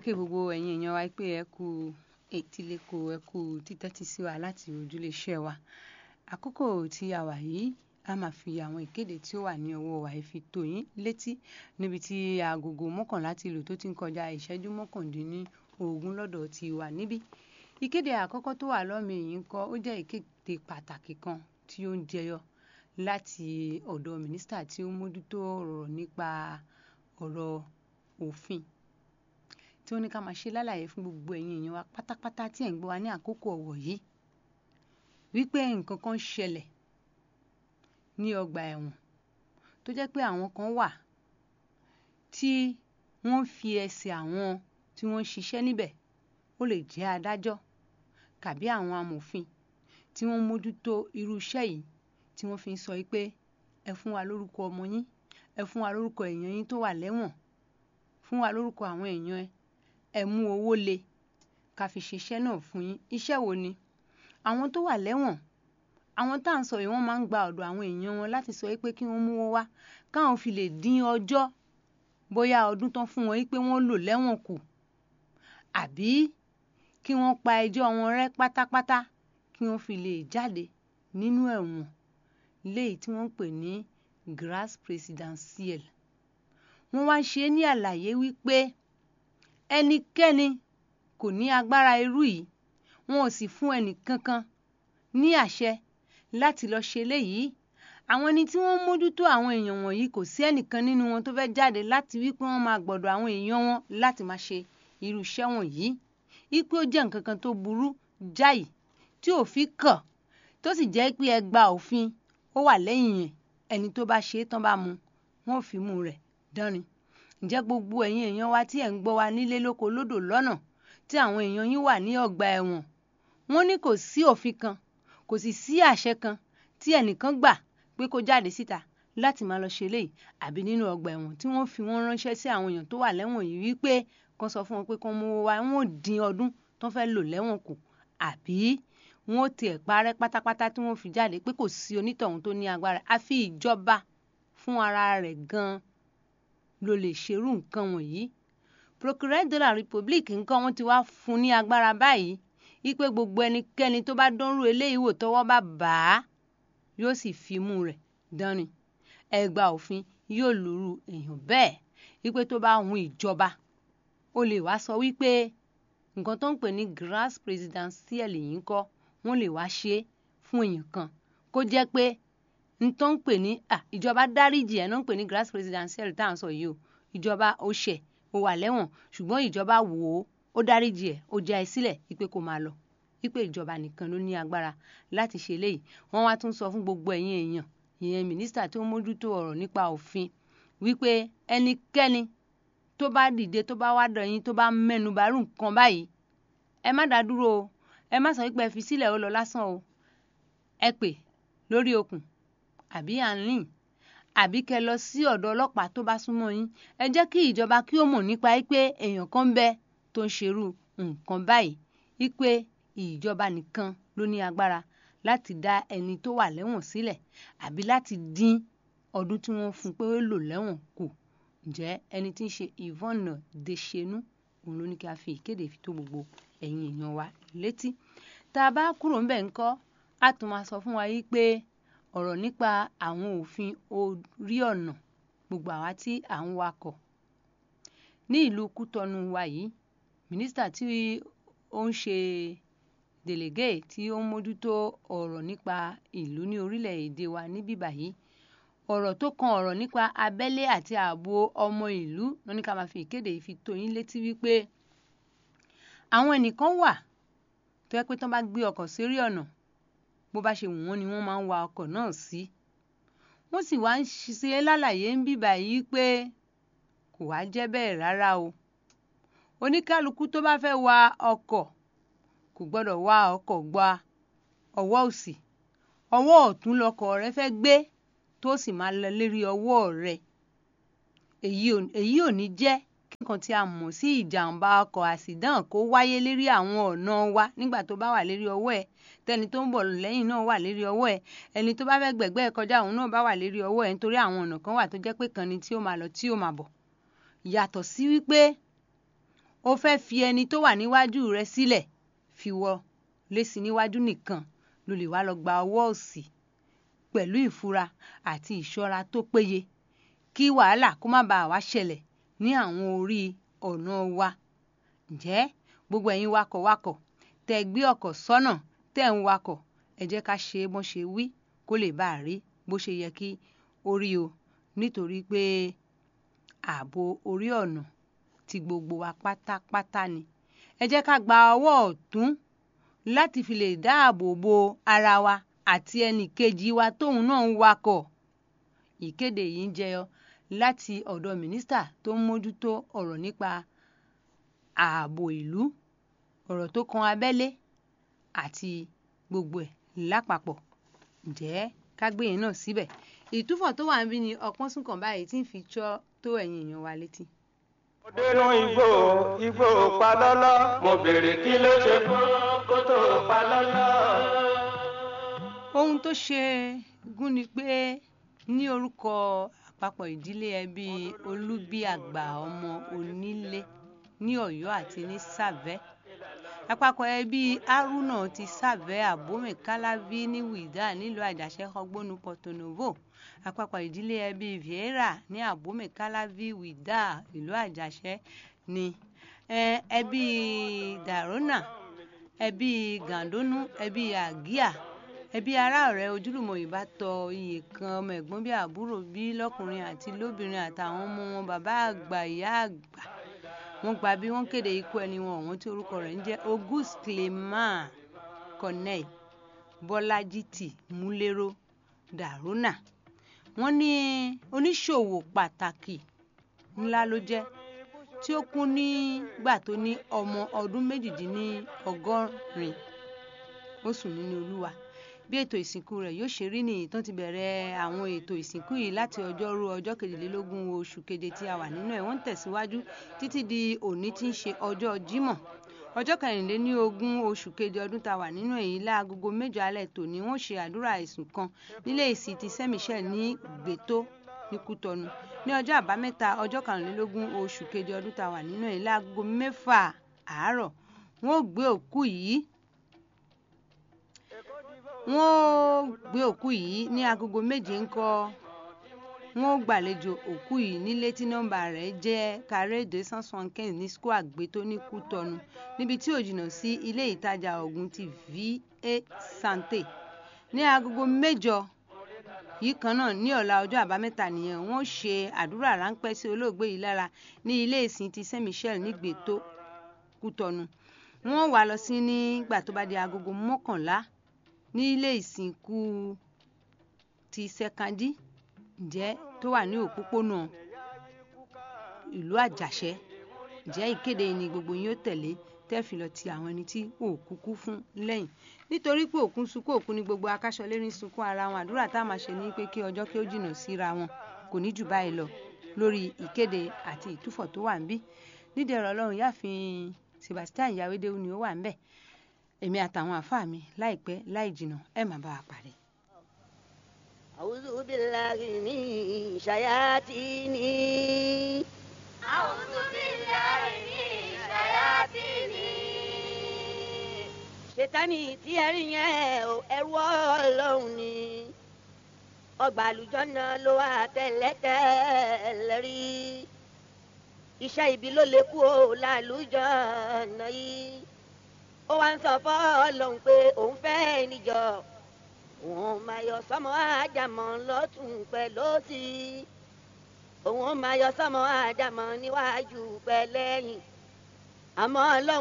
kí gbogbo ẹ̀yin èèyàn wa pé ẹ kú etíléko ẹ kú títẹ́tí sí wa láti ojúléeṣẹ́ wa àkókò tí a wà yìí a máa fi àwọn ìkéde tí ó wà ní ọwọ́ wa fi tó yín létí níbi tí agogo mọ́kànlá ti lù tó ti ń kọjá ìṣẹ́jú mọ́kàndínlógún lọ́dọ̀ ti wà níbí ìkéde àkọ́kọ́ tó wà lọ́mọ èyí ń kọ́ ó jẹ́ ìkéde pàtàkì kan tí ó ń jẹyọ láti ọ̀dọ̀ mínísítà tí ó mójútó ọ̀rọ̀ nípa ọ̀rọ̀ òfin tí ó ní ká máa ṣe lálàyé fún gbogbo ẹ̀yin èèyàn wa pátápátá tí ẹ̀ ń gbọ́ wa ní àkókò ọ̀wọ̀ yìí wípé nǹkan kan ṣẹlẹ̀ ní ọgbà ẹ̀wọ̀n tó jẹ́ pé àwọn kan wà tí wọ́n fi ẹsẹ̀ àwọn tí wọ́n ń ṣiṣẹ́ níbẹ̀ ó lè jẹ́ adájọ́ tàbí àwọn amòfin tí wọ́n mójútó irú iṣẹ́ yìí tí wọ́n fi ń sọ pé ẹ fún wa lórúkọ ọmọ yín ẹ fún wa lórúkọ èèyàn yín tó wà lẹ́wọ̀n fún wa lórúkọ àwọn èèyàn ẹ ẹ mú owó le ká fi ṣiṣẹ́ náà fún yín iṣẹ́ wo ni àwọn tó wà lẹ́wọ̀n àwọn tá à ń sọ yìí wọ́n máa ń gba ọ̀dọ̀ àwọn èèyàn wọn láti sọ pé kí wọ́n mówó wá káwọn fi lè dín ọjọ́ bóyá ọdún tán fún wọn pé wọ́n lò lẹ́wọ̀n kù àbí kí wọ́n pa ẹjọ́ wọn rẹ́ pátápátá kí wọ́n fi lè jáde nínú ẹ̀wọ̀n léyìí tí wọ́n ń pè ní grâce présidentielle wọ́n wá ṣe é ní àlàyé wípé ẹnikẹ́ni kò ní agbára irú yìí wọn ò sì fún ẹnìkankan ní àṣẹ láti lọ ṣe léyìí àwọn ẹni tí wọ́n mójútó àwọn èèyàn wọ̀nyí kò sí ẹnìkan nínú wọn tó fẹ́ jáde láti wípé wọ́n máa gbọ́dọ̀ àwọn èèyàn wọn láti máa ṣe irú iṣẹ́ wọ̀nyí wípé ó jẹ́ nǹkan kan tó burú jáì tí òfin kàn tó sì jẹ́ pé ẹgbàá òfin ó wà lẹ́yìn yẹn ẹni tó bá ṣe é tán bá mu wọn ò fi mú rẹ̀ dánrin ǹjẹ́ gbogbo ẹ̀yin èèyàn wa tí ẹ̀ ń gbọ́ wa nílé lóko lódò lọ́nà tí àwọn èèyàn yín wà ní ọgbà ẹ̀wọ̀n wọ́n ní kò sí òfin kan kò sì sí àṣẹ kan tí ẹnìkan gbà pé kó jáde síta láti máa lọ ṣe léyìí àbí nínú ọgbà ẹ̀wọ̀n tí wọ́n fi wọ́n ránṣẹ́ sí àwọn èèyàn tó wà lẹ́wọ̀n yìí wípé kán sọ fún wọn pé kán mówó wá wọn ò dín ọdún tó fẹ́ lò lẹ́wọ̀n kù àbí wọn ò tiẹ̀ parẹ́ pátápátá tí wọ́n fi jáde pé kò sí onítọ̀hún tó ní agbára àfi ìjọba fún ara rẹ̀ gan-an ló lè ṣerú nǹkan wọ̀nyí procureur de la republique nǹkan wọn ti wá fún ní agbára báyìí wípé gbogbo ẹnikẹ́ni tó bá dánrú eléyìí wò tọ́wọ́ bá bà á yóò sì fi imú rẹ̀ dánrin ẹgbàá òfin yóò lùrù èèyàn bẹ́ẹ̀ wípé tó bá hun ìjọba ó lè wá sọ wípé nǹkan tó ń pè ní grâce présidentielle yìí ń kọ́ wọ́n lè wá ṣe é fún èèyàn kan kó jẹ́ pé n tó ń pè ní ìjọba dáríjì ẹ̀ náà ń pè ní grâce présidentielle tá à ń sọ yìí o ìjọba ó ṣẹ̀ ó wà lẹ́wọ̀n ṣùgbọ́n ìjọba wò ó ó dáríjì ẹ̀ ó já ẹ sílẹ̀ wípé kó máa lọ wípé ìjọba nìkan ló ní agbára láti ṣe léyìí wọ́n wá tún sọ fún gbogbo ẹ̀yin èèyàn ìyẹn mínísítà tó mójútó ọ̀rọ̀ nípa òfin wípé ẹnikẹ́ni tó bá dìde tó bá wá dọ̀ yín tó bá mẹ́nu bàrú nǹkan báyìí ẹ má dá dúró o ẹ má sọ wípé ẹ fi sílẹ̀ ó lọ lásán o ẹ pè lórí okùn àbí à ń rìn àbí kẹ lọ sí ọ̀dọ̀ ọlọ́pàá tó bá súnmọ́ yín ẹ jẹ́ kí ìjọba kí ó mọ̀ nípa pé èèyàn kan bẹ tó ń ṣerú nǹkan báyìí wípé ìjọba nìkan ló ní agbára láti dá ẹni tó wà lẹ́wọ̀n sílẹ̀ àbí láti dín ọdún tí wọ́n fún pé ó lò lẹ́wọ̀n kù ǹjẹ́ ẹni tí ń ṣe Yvonne Deshenu òun ló ní kí a fi ìkéde fi tó gbogbo ẹ̀yin èèyàn wa létí tá a bá kúrò ńbẹ̀ ńkọ́ á tún máa sọ fún wa yí pé ọ̀rọ̀ nípa àwọn òfin orí ọ̀nà gbogbo àwa tí à ń wakọ̀ ní ìlú Kútọ́nù wa yìí mínísítà tí ó ń ṣe délégé tí ó ń mójútó ọ̀rọ̀ nípa ìlú ní orílẹ̀-èdè wa ní bíbà yìí ọ̀rọ̀ tó kan ọ̀rọ̀ nípa abẹ́lé àti ààbò ọmọ ìlú ló ní ká máa fi ìkéde yìí fi tó yín létí wípé àwọn ẹnìkan wà tó yẹ pé tán bá gbé ọkọ̀ sórí ọ̀nà bó bá ṣe wù wọ́n ni wọ́n máa ń wa ọkọ̀ náà sí wọ́n sì wá ń ṣe lálàyé ń bíbà yìí pé kò wá jẹ́ bẹ́ẹ̀ rárá o oníkálukú tó bá fẹ́ wa ọkọ̀ kò gbọ́dọ̀ wa ọkọ̀ gba ọwọ́ òsì ọwọ́ ọ̀tún lọkọ̀ rẹ fẹ́ gbé tó sì máa lọ lérí ọwọ́ rẹ èyí ò ní jẹ́ nǹkan tí a mọ̀ sí ìjàmbá ọkọ̀ àsìdán kó wáyé lérí àwọn ọ̀nà wa nígbà tó bá wà lérí ọwọ́ ẹ̀ tẹni tó ń bọ̀ lẹ́yìn náà wà lérí ọwọ́ ẹ̀ ẹni tó bá fẹ́ gbẹ̀gbẹ́ ẹ̀ kọjá òun náà bá wà lérí ọwọ́ ẹ̀ nítorí àwọn ọ̀nà kan wà tó jẹ́ pé kan ni tí ó máa lọ tí ó máa bọ̀ yàtọ̀ sí wípé ó fẹ́ fi ẹni tó wà níwájú rẹ sílẹ̀ fi wọ lésì níwájú nìkan ló lè wá lọ gba ọwọ́ òsì pẹ̀lú ìfura àti ìṣọ́ra tó péye kí wàhálà kó má bàa wá ṣẹlẹ̀ ní àwọn orí ọ̀nà wa ǹjẹ́ gbogbo ẹ̀yin wakọ̀wakọ̀ tẹ́ gbé ọkọ̀ sọ́nà tẹ́ ń wakọ̀ ẹ jẹ́ ká ṣe bó ṣe wí kó lè bá a rí bó ṣe yẹ kí ó rí o nítorí pé ààbò orí ọ̀nà ti gbogbo wa pátápátá ni ẹ jẹ́ ká gba ọwọ́ ọ̀tún láti fi lè dáàbò bo ara wa àti ẹnì kejì wa tóun náà ń wakọ̀ ìkéde yìí ń jẹyọ láti ọ̀dọ̀ mínísítà tó ń mójútó ọ̀rọ̀ nípa ààbò ìlú ọ̀rọ̀ tó kan abẹ́lé àti gbogbo ẹ̀ lápapọ̀ ǹjẹ́ ká gbé yẹn náà síbẹ̀ ìtúfọ̀ tó wà níbí ni ọpọ́n súnkàn báyìí tí ń fi tsọ́ tó ẹ̀yìn èèyàn wa létí. mo dénú igbó igbó palọ́lọ́ mo béèrè kí ló ṣe fún kó tó palọ́lọ́. ohun tó ṣe gún ni pé ní orúkọ àpapọ̀ ìdílé ẹbí olúbíàgbà ọmọ onílé ní ọ̀yọ́ àti ní sàvẹ́ àpapọ̀ ẹbí haruna ti sàvẹ́ àbómẹ káláví ní wíìdá nílùú àjàṣe ọgbónú porto novo àpapọ̀ ìdílé ẹbí vieira ní àbómẹ káláví wíìdá ìlú àjàṣe ní ẹbí dàrónà ẹbí gàndónú ẹbí àgíà ẹbí ará ọ̀rẹ́ ojúlùmọ̀ ìbátọ iye kan ọmọ ẹ̀gbọ́n bí àbúrò bí lọ́kùnrin àti lóbìnrin àtàwọn ọmọ wọn bàbá àgbà ìyá àgbà wọ́n gba bí wọ́n kéde ikú ẹni wọn ọ̀hún tí orúkọ rẹ̀ ń jẹ́ auguste clément corneille bọ́lájítì múlẹ́rọ́ dàrónà wọ́n ní oníṣòwò pàtàkì ńlá ló jẹ́ tí ó kú nígbà tó ní ọmọ ọdún méjìdínlọ́gọ́rin ó sùn nínú olúwa bí ètò ìsìnkú rẹ̀ yóò ṣe rí nìyí tán ti bẹ̀rẹ̀ àwọn ètò ìsìnkú yìí láti ọjọ́rú ọjọ́ kejìlélógún oṣù keje tí a wà nínú ẹ̀ wọ́n ń tẹ̀síwájú títí di òní tí ń ṣe ọjọ́ jímọ̀ ọjọ́ kẹrìnlélógún oṣù keje ọdún tá a wà nínú èyí láagogo mẹ́jọ alẹ́ tòní wọ́n ṣe àdúrà ìsùn kan nílé ìsìn ti saint michel ní gbètó ní kútọnu ní ọjọ́ àbámẹ́ta ọjọ́ kẹrìnlélógún oṣù keje ọdún tá a wà nínú èyí láagogo mẹ́fà àárọ̀ wọ́n ó gbé òkú yìí wọ́n gbé òkú yìí ní agogo méje ńkọ́ wọ́n gbàlejò òkú yìí nílé tí nọ́mbà rẹ̀ jẹ́ carré deux cent soixante-quinze ní square àgbétó ní kútọ́nu níbi tí ò jìnnà sí ilé ìtajà ògùn ti va santé ní agogo mẹ́jọ yìí kan náà ní ọ̀la ọjọ́ àbámẹ́ta nìyẹn wọ́n ṣe àdúrà ráńpẹ́ sí olóògbé yìí lára ní ilé ìsìn ti saint michel ní gbètó kútọ́nu wọ́n wá lọ sí nígbà tó bá di agogo mọ́kànlá ní ilé ìsìnkú ti sẹkandí ǹjẹ́ tó wà ní òpópónà ìlú àjàṣẹ́ ǹjẹ́ ìkéde ni gbogbo yín ó tẹ̀lé tẹ́ẹ̀fì lọ ti àwọn ẹni tí òkú kú fún lẹ́yìn nítorí pé òkú sunkún òkú ni gbogbo akáṣọlérí ń sunkún ara wọn àdúrà tá a máa ṣe ní pé kí ọjọ́ kí ó jìnnà síra wọn kò ní jù báyìí lọ lórí ìkéde àti ìtúfọ̀ tó wà ń bí nídìí ọ̀rọ̀ ọlọ́run yáàfin sebastian yawédéwu ni ó wà ń bẹ̀ èmi àtàwọn àfáà mi láìpẹ́ láì jìnnà ẹ má bá a pàdé. أعوذ بالله من شياطين أعوذ بالله من شياطين ṣètánì tí ẹ rí yẹn o ẹrú ọlọ́run ni ọgbà àlùjọ́nà ló wà tẹ́lẹ̀tẹ́lẹ̀ rí iṣẹ́ ibi ló lè kú o lálùjọ́nà yìí ó wá ń sọ fọ́ọ̀lọ́hún pé òun fẹ́ níjọ òun máa yọ sọmọ àjàmọ́ lọ́tún pẹ̀ lọ́sì òun máa yọ sọmọ àjàmọ́ níwájú pẹ̀ lẹ́yìn àmọ́ ọlọ́run.